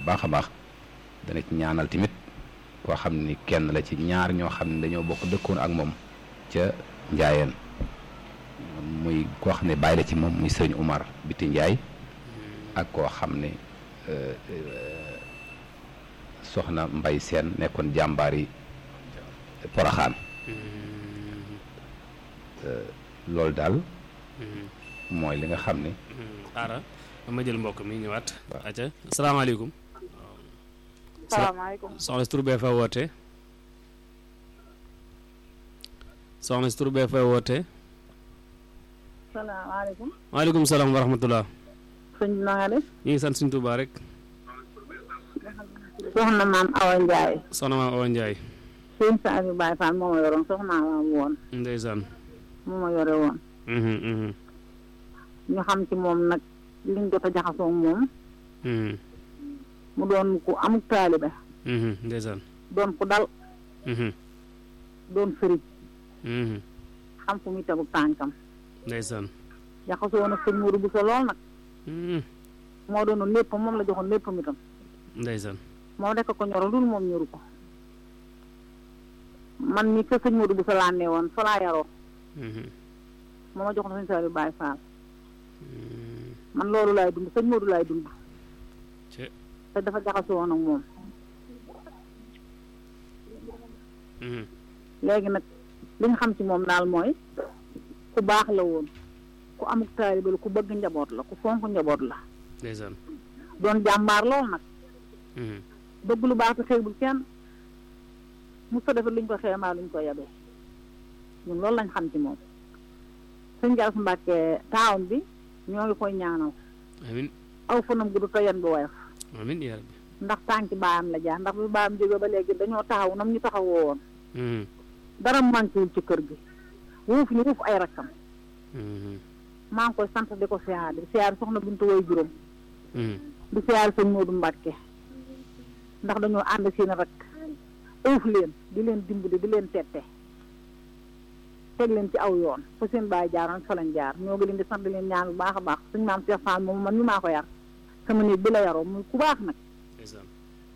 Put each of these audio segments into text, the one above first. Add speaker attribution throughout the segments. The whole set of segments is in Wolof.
Speaker 1: baax a baax dana ci ñaanal tamit koo xam ni kenn la ci ñaar ñoo xam ne dañoo bokk dëkkoon ak moom ca njaayeen muy koo xam ne bàyyi la ci moom muy sëriñ Umar Biti Njaay ak koo xam ne soxna Mbay Seen nekkoon jàmbaar yi Poroxaan loolu daal mooy li nga xam ne
Speaker 2: xaara ma jël mbokk mi ñëwaat aca asalaamaaleykum
Speaker 3: salaamaaleykum
Speaker 2: soxna si tur bee fa woote soxna si tur bee fa woote
Speaker 3: salaamaaleykum
Speaker 2: waaleykum salaam wa rahmatullah
Speaker 3: sëñ bi na nga def
Speaker 2: ñu ngi sant suñ Tuubaa rek
Speaker 3: soxna maam Awa Ndiaye
Speaker 2: soxna maam Awa Ndiaye
Speaker 3: sëñ sa abi Baye Fall moo ma yoroon soxna maam woon
Speaker 2: ndeysaan
Speaker 3: moo ma yore woon
Speaker 2: mhm mhm
Speaker 3: ñu xam ci moom nag liñ jot a jaxasoo moom
Speaker 2: mhm
Speaker 3: mu doon ku amuk taalibe
Speaker 2: mhm ndeysaan
Speaker 3: doon ku dal
Speaker 2: mhm
Speaker 3: doon sëriñ
Speaker 2: mhm
Speaker 3: xam fu muy tegu tànkam
Speaker 2: ndeysaan
Speaker 3: jaxasoo nag sëñ Modou Bousso lool nag
Speaker 2: mhm
Speaker 3: moo doonoon lépp moom la joxoon léppam itam
Speaker 2: ndeysaan
Speaker 3: moo rekk ko ñoro lul moom ñoru ko man mi ka sëñ Modou Bousso laa ne woon fa laa yaroo
Speaker 2: mhm
Speaker 3: moo ma joxoon sëñ Saliou Baye Fall
Speaker 2: mhm
Speaker 3: man loolu laay dund sëñ Modou laay dund
Speaker 2: ci
Speaker 3: te dafa jaxasoo woon ak moom
Speaker 2: mhm
Speaker 3: léegi nag li nga xam ci moom daal mooy ku baax la woon ku amuk taalibe la ku bëgg njaboot la ku fonk njaboot la
Speaker 2: ndeysaan
Speaker 3: doon jàmbaar lool nag
Speaker 2: mhm
Speaker 3: bëgg lu baax te xeebul kenn mu sa defee luñ ko xeemaa luñ ko yabee ñun loolu lañ xam ci moom sëñ Gaas Mbàkke taawam bi ñoo ngi koy ñaanal
Speaker 2: amin
Speaker 3: aw fanam gudd te yan bi woyof
Speaker 2: amin yaa rabbi
Speaker 3: ndax tànki baayam la jaar ndax bi baayam jógee ba léegi dañoo taxaw nam ñu taxawoo woon
Speaker 2: mhm
Speaker 3: dara manquéwul ci kër gi wuuf ñu wuuf ay rakkam
Speaker 2: mhm
Speaker 3: maa ngi koy sant di ko siyaar di siyaar soxna Bintu way juróom
Speaker 2: mhm
Speaker 3: di siyaar sëñ Moodu Mbàkke ndax dañoo ànd seen rek ëf leen di leen dimbali di leen tette teg leen ci aw yoon fa seen baay jaaroon fa lañ jaar ñoo ngi leen di sant di leen ñaan bu baax a baax suñ maam Cheikh Fall moom man mi maa ko yar sama néeg bi la yaroo muy ku baax nag
Speaker 2: ndeysaan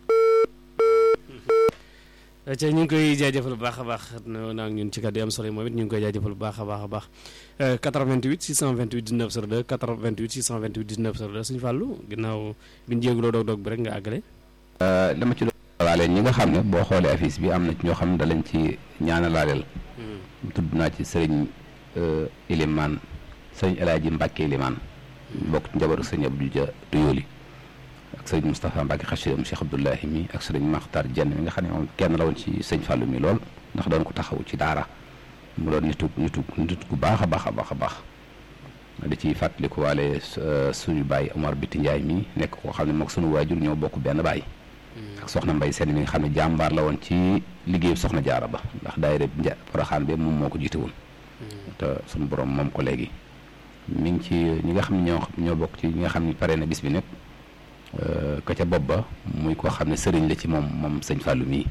Speaker 2: ca ñu ngi koy jaajëfal bu baax a baax no naa ñun ci kàddu yi am solo yi moom it ñu ngi koy jaajëfal bu baax a baax a baax 88 628 19 02 88 628 19 02 suñu fàllu ginnaaw bi ñu jéegloo doog doog bi rek nga àggale
Speaker 1: dama ci doon laaleel ñi nga xam ne boo xoolee affiche bi am na ci ñoo xam ne da lañ ci ñaanalaaleel tudd naa ci sëriñ Ilimaan sëriñ El Hadji Mbacke Ilimaan bokk ci njabootu sëriñ Abdou Dia Tuyóoli ak sëriñ Moustapha Mbacke Xachir Cheikh Abdoulahi mi ak sëriñ Makhtar Jenn mi nga xam ne moom kenn la woon ci sëñ Fallou mi lool ndax doon ko taxaw ci daara mu doon nitu nitu nit ku baax a baax a baax a baax di ci fàttaliku waale suñu baay Omar Biti Ndiaye mi nekk koo xam ne moog suñu waajur ñoo bokk benn baay ak soxna Mbay Seen mi nga xam ne jàmbaar la woon ci liggéeyu soxna jaara ba ndax daayira nja Poroxaan bi moom moo ko jiite woon te suñu borom moom ko léegi mi ngi ci ñi nga xam ne ñoo ñoo bokk ci ñi nga xam ne pare na bis bi nag ka ca bopp ba muy koo xam ne sëriñ la ci moom moom sëñ Fallou mii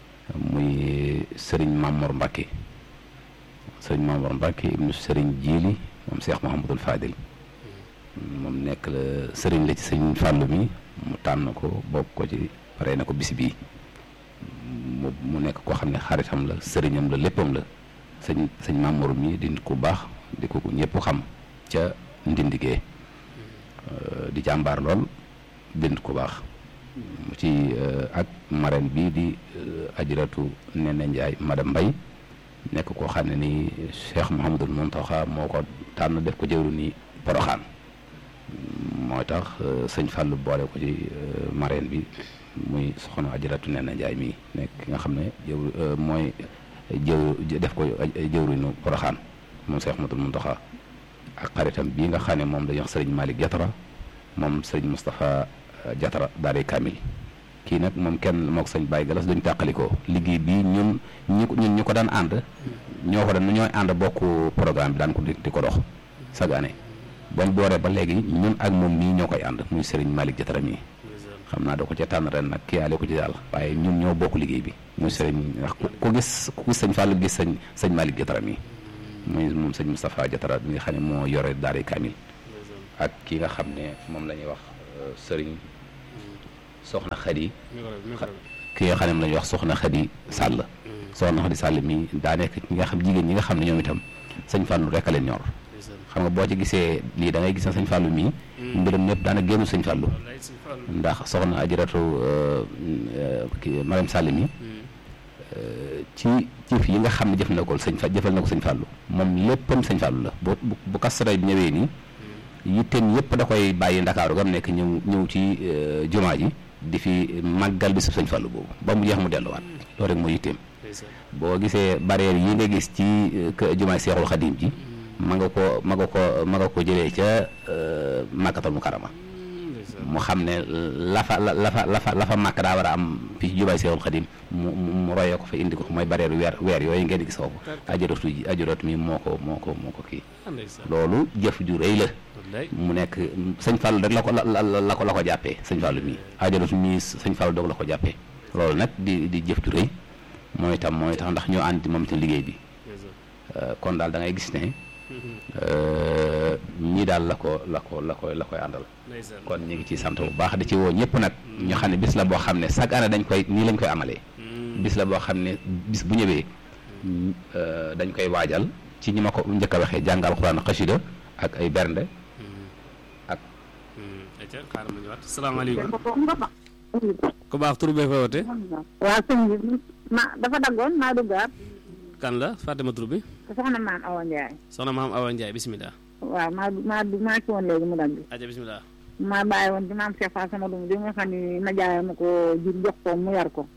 Speaker 1: muy sëriñ Mamor Mbacke sëriñ Mamor Mbacke ibnu sëriñ Jiili moom Cheikh Mouhamadul Fadil moom nekk la sëriñ la ci sëñ Fallou mi mu tànn ko bokk ko ci pare na ko bis bii mu mu nekk koo xam ne xaritam la sëriñam la léppam la sëñ sëñ Mamour mi di nit ku baax di ko ñëpp xam ca ndindigee di jàmbaar lool di nit ku baax mu ci ak marraine bii di ajiratu Nene Ndiaye madame Mbaye nekk koo xam ne ni Cheikh Mouhamadul Mountakha moo ko tànn def ko jëwru ni Poroxaan mooy tax sëñ Fallou boole ko ci marraine bi muy soxna ajaratu Nene Ndiaye mii nekk ki nga xam ne jëw mooy jëw def ko jëwriñu Poroxaan moom Cheikh Mouhamadul Mountakha ak xaritam bii nga xam ne moom dañuy wax sëriñ Malick Jatara moom sëriñ Moustapha Jatara Daare Kamil kii nag moom kenn moo ko sëñ Baye Galas duñ tàqalikoo liggéey bii ñun ñi ko ñun ñu ko daan ànd ñoo ko daan ñooy ànd bokk programme bi daan ko di di ko dox chaque année bañ booree ba léegi ñun ak moom mii ñoo koy ànd muy sëriñ Malick Jatara mii xam naa da ko ca tànn ren nag kii yaale ko ci daal waaye ñun ñoo bokk liggéey bi muy sëriñ ndax ku gis ku gis sëñ Fallou gis sëñ sëñ Malick Jatara mii muy moom sëñ Moustapha Jatara bi nga xam ne moo yore Daare Kamil ak ki nga xam ne moom la ñuy wax sëriñ soxna Xadi
Speaker 2: micro bi micro bi.
Speaker 1: ki nga xam ne la ñuy wax soxna Xadi Sàll soxna Xadi Sàll mi daa nekk ñi nga xam jigéen ñi nga xam ne ñoom itam sëñ Fallou rek a leen ñor
Speaker 2: ndeysaan.
Speaker 1: xam nga boo ci gisee lii da ngay gis ne sëñ Fallou mii mbiram ñëpp daana génn sëñ Fallou
Speaker 2: wallaay sëñ Fallou.
Speaker 1: ndax soxna ajaratu kii Mariam Sall mi ci jëf yi nga xam ne jëf na ko sëñ fa jëfal na ko sëñ Fallou moom léppam sëñ Fallou la bu bu bu kasara bi ñëwee nii yitteem yëpp da koy bàyyi ndakaaru gam nekk ñëw ñëw ci euh, jumaa ji di fi màggal bi su sëñ Fallou boobu ba mu jeex mu delluwaat loolu rek mooy yitteem
Speaker 2: ndeysaan.
Speaker 1: boo gisee barrière yi nga gis ci euh, kë- jumaay Seexul Xadim ji ma nga ko ma nga ko ma nga ko jëlee ca euh, Makkatal Mukarrama
Speaker 2: ndeysaan.
Speaker 1: mu xam ne la fa la la fa la fa la fa màkk daa war a am fii ci jubaay Seexul Xadim mu mu mu royee ko fa indi ko mooy bareeru weer weer yooyu ngeen di gis foofu ajaratu ji ajaratu mi moo ko moo ko moo ko kii
Speaker 2: ah ndeysaan.
Speaker 1: loolu jëf ju rëy la
Speaker 2: wallaay.
Speaker 1: mu nekk sëñ Fallou rek la ko la la la ko la ko jàppee sëñ Fallou mii ajaratu mii sëñ Fallou doog la ko jàppee loolu nag di di jëf ju rëy mooy tam mooy tax ndax ñoo ànd moom itam liggéey bi
Speaker 2: ndeysaan.
Speaker 1: Euh, kon daal da ngay gis ne euh, ñii daal la ko la ko la koy la koy àndal
Speaker 2: ndeysaan.
Speaker 1: kon ñu ngi ciy sant bu baax di ci woo ñëpp nag ñu xam ne bis la boo xam ne chaque année dañ koy nii lañ koy amalee bis la boo xam ne bis bu ñëwee euh, dañ koy waajal ci ñi ma ko njëkk a waxee jàngal xuraan xasida ak ay bernde ak
Speaker 2: ayca xaaral ma ñëwaat salaamaaleykum.
Speaker 3: nga ba
Speaker 2: ku baax tur bee fa woote.
Speaker 3: waaw sëñ bi ma dafa daggoon maa duggaat
Speaker 2: kan la Fatima tur bi.
Speaker 3: soxna maam Awa Ndiaye
Speaker 2: soxna maam Awa Ndiaye bisimilah.
Speaker 3: waaw maa maa maa ci woon léegi mu dagg
Speaker 2: ayca bisimilah.
Speaker 3: maa bàyyi woon ci maam Cheikh Fall sama doom bi nga xam ne na jaay ma ko jur jox ko mu yar ko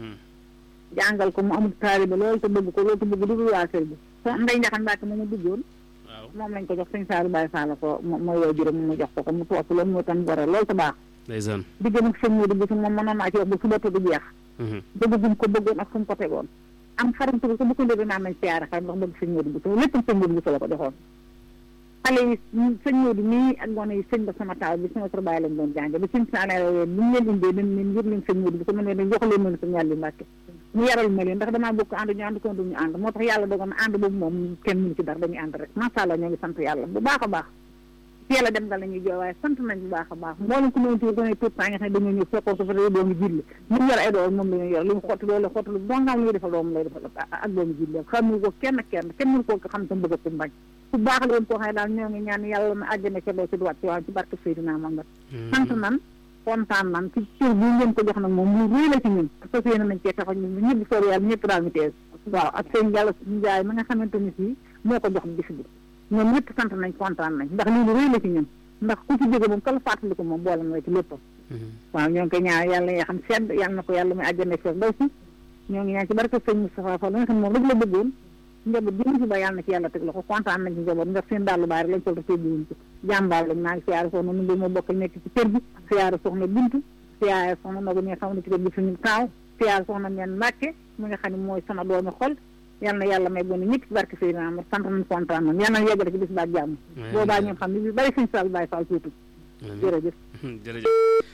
Speaker 3: jàngal ko mu amul taalibe loolu te bëgg ko loolu te bëgg dugg waa kër gi so nday njaxan Mbàkke mu mu duggoon
Speaker 2: waaw
Speaker 3: moom lañ ko jox sëñ Saalu Baye Fall ko mo- mooy woo juróom mu jox ko ko mu topp loolu moo tam gore loolu te baax
Speaker 2: ndeysaan.
Speaker 3: digg nag sëñ Modou bi moom mënoon naa ci wax ba suba te du jeex bëgg gum ko bëggoon ak fu mu ko tegoon am xaram ko bu ko ndébi naan nañ siyaare xaram ndax bëgg sëñ Modou bi lépp sëñ Modou bi la ko joxoon xale yi sëñ Modou mii ak gone yi sëñ ba sama taaw bi sama kër bàyyi lañ doon jànge ba sëñ saanee bu ñu leen indee dañ leen yëpp leen sëñ Modou bi ko mën leen jox leen mën sëñ yàlla Mbàkke mu yaral ma leen ndax damaa bokk ànd ñu ànd ko duñu ànd moo tax yàlla dogal na ànd boobu moom kenn mënu ci dara dañuy ànd rek macha allah ñoo ngi sant yàlla bu baax a baax yàlla dem nga la ñuy jooy waaye sant nañ bu baax a baax mboolem ku mënti gone tout temps nga xam ne dañoo ñëw fekkoo ko fa dee doomu jilli mu yor ay doom moom la ñuy yor li mu xotti loolu xotti lu dongaam lu defal doom lay defal ak doomu jilli xam ko kenn kenn kenn mënu koo xam tam bëgg ko bañ ku baax la woon koo xam ne daal ñoo ngi ñaan yàlla na àjjana ca doo ci duwaat ci waaw ci barke Seydina Muhammad sant nan kontaan nan ci cër bi ngeen ko jox nag moom lu rëy la ci ñun fas yéene nañ cee taxaw ñun ñëpp soob yàlla ñëpp daal ñu tees waaw ak seen yàlla njaay ma nga xamante ni si moo ko jox bis bi ñoom ñëpp sant nañ kontaan nañ ndax lii lu rëy la ci ñun ndax ku ci jóge moom kala fàttali ko moom boole na ci léppam waaw ñoo ngi koy ñaan yàlla yaa xam sedd yàlla na ko yàlla muy àjjana fekk daw si ñoo ngi ñaan ci barke sëñ Moustapha Fall la nga xam ne moom rek la bëggoon njaboot bi mu fi ba yàlla na ci yàlla teg loxo kontaan nañ ci njaboot ndax seen dàllu baari lañ sol te tegguwuñ ci jàmbaar lañ maa ngi siyaare soxna nu mbi ma bokk nekk ci kër gi siyaare soxna bintu siyaare soxna nogo mi nga xam ne ci kër gi suñu taaw siyaare soxna meen Mbàkke mi nga xam ne mooy sama doomi xol yàlla na yàlla may gone ñëpp ci barke Seydina Amar sant nañ kontaan nañ yàlla na yeggale ci bis baa jàmm boobaa ñoom xam ne bi bari suñu sal bàyyi fall tuuti jërëjëf
Speaker 2: jërëjëf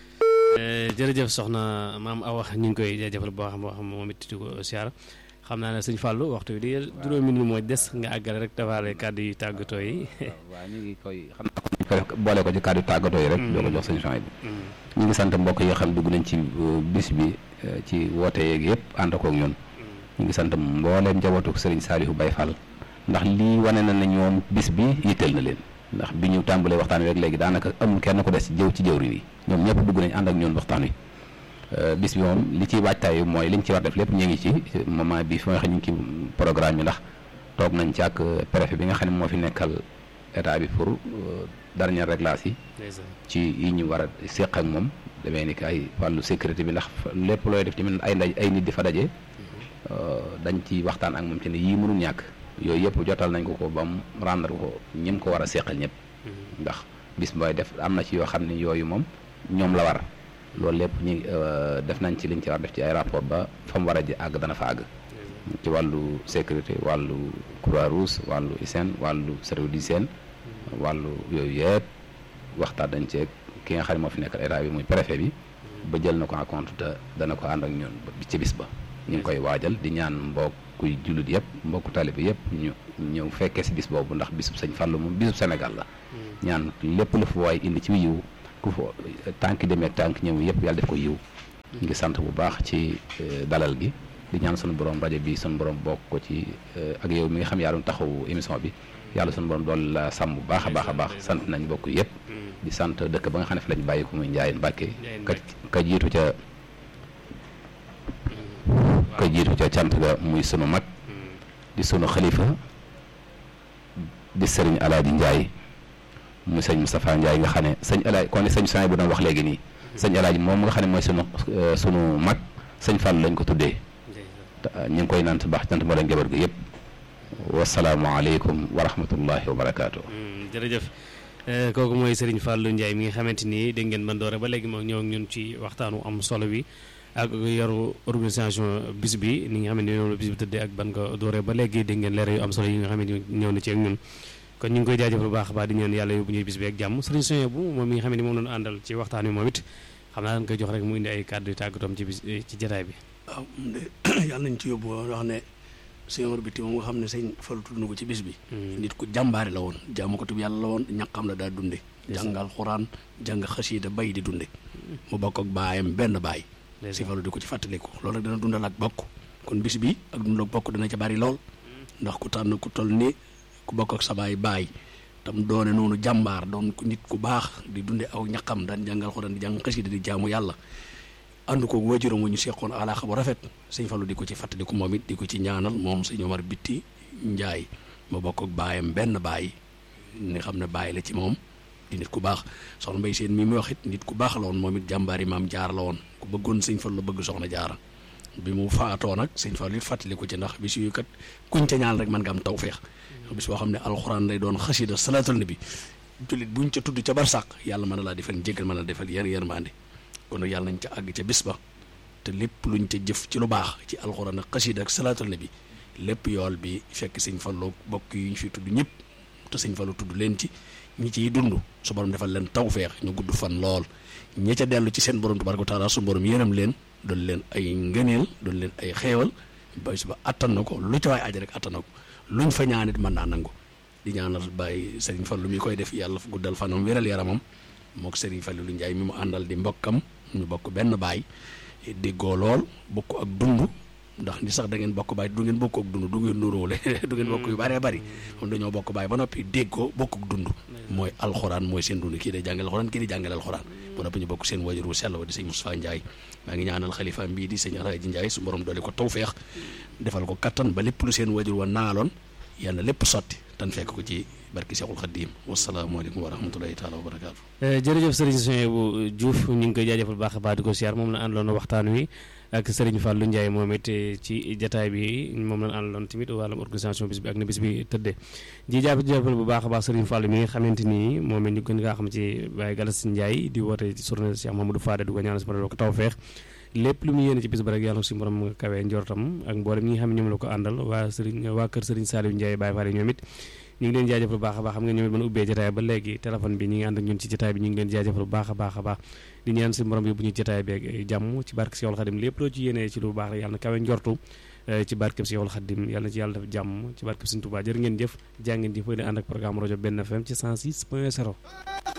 Speaker 2: jërëjëf soxna maam Awa ñu ngi koy jaajëfal boo xam boo xam moom it di ko siyaara xam naa ne sëñ Fallou waxtu bi di juróomi minute moo des nga àggale rek defaale kàddu yi tàggatoo yi.
Speaker 1: waaw ñu ngi koy xam naa ko boole ko ci kàddu tàggatoo yi rek. doo ko jox sëñ Sonia bi. ñu ngi sant mbokk yoo xam ne dugg nañ ci bis bi ci woote yeeg yëpp ànd koog ñun. ñu ngi sant mbooleem njabootu Serigne Saliou Baye Fall ndax lii wane na ne ñoom bis bi yitteel na leen ndax bi ñu tàmbalee waxtaan wi rek léegi daanaka amul kenn ku des ci jëw ci jëwriñ yi ñoom ñëpp dugg nañ ànd ak ñun waxtaan wi bis bi moom li ciy waajtaay mooy liñ ci war def lépp ñu ngi ci moment bi fi nga xam ñu ngi ci programme bi ndax toog nañ ci ak préfet bi nga xam ne moo fi nekkal état bi pour dernier réglage yi ci yi ñu war a séq ak moom demee ni ki ay wàllu sécurité bi ndax lépp looy def tamit ay ndaj ay nit di fa daje dañ ci waxtaan ak moom ci ne yii mënul ñàkk yooyu yëpp jotal nañ ko ko ba mu rendre ko ñim ko war a seqal ñëpp ndax bis booy def am na ci yoo xam ne yooyu moom ñoom la war loolu lépp ñi def nañ ci liñ ci war def ci ay rapport ba fa mu war a ji àgg dana fa àgg ci wàllu sécurité wàllu croix rouge wàllu hygiène wàllu service d'hygiène wàllu yooyu yëpp waxtaan dañ ci ki nga xam ne moo fi nekkal état bi muy préfet bi ba jël na ko en compte te dana ko ànd ak ñun ci bis ba ñu ngi koy waajal di ñaan mbokkuy jullit yëpp mbokku talibe yëpp ñu ñëw fekkee si bis boobu ndax bisub sëñ Fallu moom bisub Sénégal la ñaan lépp lu fa waay indi ci yiw ku fa tànk demee ak tànk ñëw yëpp yàlla def ko yiw ngi sant bu baax ci dalal gi di ñaan sunu borom rajo bi sunu borom bokk ko ci ak yow mi nga xam yaa doon taxawu émission bi yàlla sunu borom dool la sàmm bu baax a baax a baax sant nañ bokk yëpp di sant dëkk ba nga xam ne fi lañ bàyyi ko muy Njaayeen Mbàkke ka ka jiitu ca ka jiitu ca cant ga muy sunu mag di sunu xalifa di sëriñ Alaaji Njaay mu sëñ Moustapha Ndiaye nga xam ne sëñ Alaaji kon sëñ Sonia bu doon wax léegi nii sëñ Alaaji moom nga xam ne mooy sunu sunu mag sëñ Fall lañ ko tuddee ñu ngi koy naan baax sant moo leen jabar gi yëpp wasalaamualeykum wa rahmatullahi wa barakaatu.
Speaker 2: jërëjëf kooku mooy Serigne Fallou Ndiaye mi nga xamante ni dégg ngeen ban doore ba léegi moom ñëw ak ñun ci waxtaanu am solo bi ak yoru organisation bis bi ni nga xam ne noonu la bis bi tëddee ak ban ko doore ba léegi dégg ngeen leer yu am solo yi nga xam ne ñëw na ci ak ñun. kon ñu ngi koy jaajëfal bu baax a baax di ñaan yàlla yóbbu ñuy bis bi ak jàmm sëriñ Sonia bu moom mi nga xam ne moom lañu àndal ci waxtaan wi moom it xam naa dañ koy jox rek mu indi ay kàddu yu tàggatoom ci bis ci jataay bi
Speaker 4: waaw de yàlla nañ ci yóbbu wax ne sëñ Omar Biti moom nga xam ne sëñ Fallu tudd na ko ci bis bi nit ku jàmbaari la woon jaamu ko tub yàlla la woon ñaqam la daa dunde jàngal xuraan jàng xasiida bay di dunde mu bokk ak baayam benn baay sëñ Fallu di ko ci fàttaliku loolu rek dana dundal ak bokk kon bis bi ak dundal ak bokk dana ca bari lool ndax ku tànn ku toll ni ku bokk ak sa baay baay tam doone noonu jàmbaar doon nit ku baax di dunde aw ñaqam daan jàngal xuraan di jàng xasida di jaamu yàlla ànd ko wajuram wu ñu seqoon alaaxa bu rafet sëñ Fallu di ko ci fàttaliku moom it di ko ci ñaanal moom sëñ Omar Bitti Njaay ma bokk ak baayam benn baay ni xam ne baay la ci moom di nit ku baax soxna Mbay Seen mi muy wax it nit ku baax la woon moom it jàmbaari maam jaar la woon ku bëggoon sëñ Fallu la bëgg soxna jaara bi mu faatoo nag sëñ Fallu it fàttaliku ci ndax bis yu kat kuñ ca ñaan rek mën nga am tawfeex bis boo xam ne alxuraan lay doon xasida salaatul nabi jullit buñ ca tudd ca barsàq yàlla mën na laa defal njéggal mën na defal yar yërmande kon nag yàlla nañ ca àgg ca bis ba te lépp luñ ca jëf ci lu baax ci alxuraan ak xasida ak salaatul nabi lépp yool bi fekk sëñ Fallu bokk yi ñu fi tudd ñëpp te sëñ Fallu tudd leen ci ñi ciy dund su borom defal leen tawfeex ñu gudd fan lool ñi ca dellu ci seen borom tabaaraka wa taala su borom yërëm leen doon leen ay ngëneel doon leen ay xeewal ba su ba attan na ko lu ca waay aja rek attan na ko luñ fa ñaanit mën naa nangu di ñaanal bàyyi Serigne Fallu mi koy def yàlla guddal fanam wéral yaramam mook Serigne Fallu lu Njaay mi mu àndal di mbokkam ñu bokk benn baay déggoo lool bokk ak dund ndax ni sax da ngeen bokk baay du ngeen bokk ak dund du ngeen nuróole du ngeen bokk yu bëree bëri kon dañoo bokk baay ba noppi déggoo bokk ak dund mooy alxuraan mooy seen dund kii day jàngale alxuraan kii di jàngale alxuraan ba noppi ñu bokk seen wajur wu sell wa di sëñ Moustapha Ndiaye maa ngi ñaanal xalifa mbii di sëñ Alaaji Ndiaye su borom doole ko tawfeex defal ko kattan ba lépp lu seen wajur wa naaloon yàlla lépp sotti tan fekk ko ci barki Seexul Xaddiim wasalaamaaleykum wa rahmatulahi taala wa barakaatu
Speaker 2: jërëjëf sëriñ Sonia bu Diouf ñu ngi koy jaajëfal baax a baax di ko siyaar moom la àndaloon waxtaan wi ak sëriñ Fallou Ndiaye moom it ci jataay bi moom la àndaloon tamit wàllum organisation bis bi ak na bis bi tëddee ji jàpp jàppal bu baax a baax sëriñ Fallou mi nga xamante ni moom it ñu gën ngaa xam ci Baye Galas Ndiaye di woote ci journée Cheikh Mamadou Fadé du ko ñaanal si borom ko tawfeex lépp lu mu yéene ci bis ba rek yàlla si borom nga kawee njortam ak mboolem ñi nga xam ne ñoom la ko àndal waa sëriñ waa kër sëriñ Saliou Ndiaye Baye Fall ñoom it ñu ngi leen jaajëfal bu baax a baax xam nga ñoom it mën a ubbee jotaay ba léegi téléphone bi ñi ngi ànd ak ñun ci jotaay bi ñu ngi leen jaajëfal bu baax a baax a baax di ñaan si borom bi bu ñu jotaay bi ak jàmm ci barke Seexul Xadim lépp loo ci yéenee ci lu baax rek yàlla na kawe njortu ci barke Seexul Xadim yàlla na ci yàlla def jàmm ci barke Sëriñ Tuubaa jërë ngeen jëf jaa ngeen jëf di ànd ak programme rajo benn FM ci 106 point 0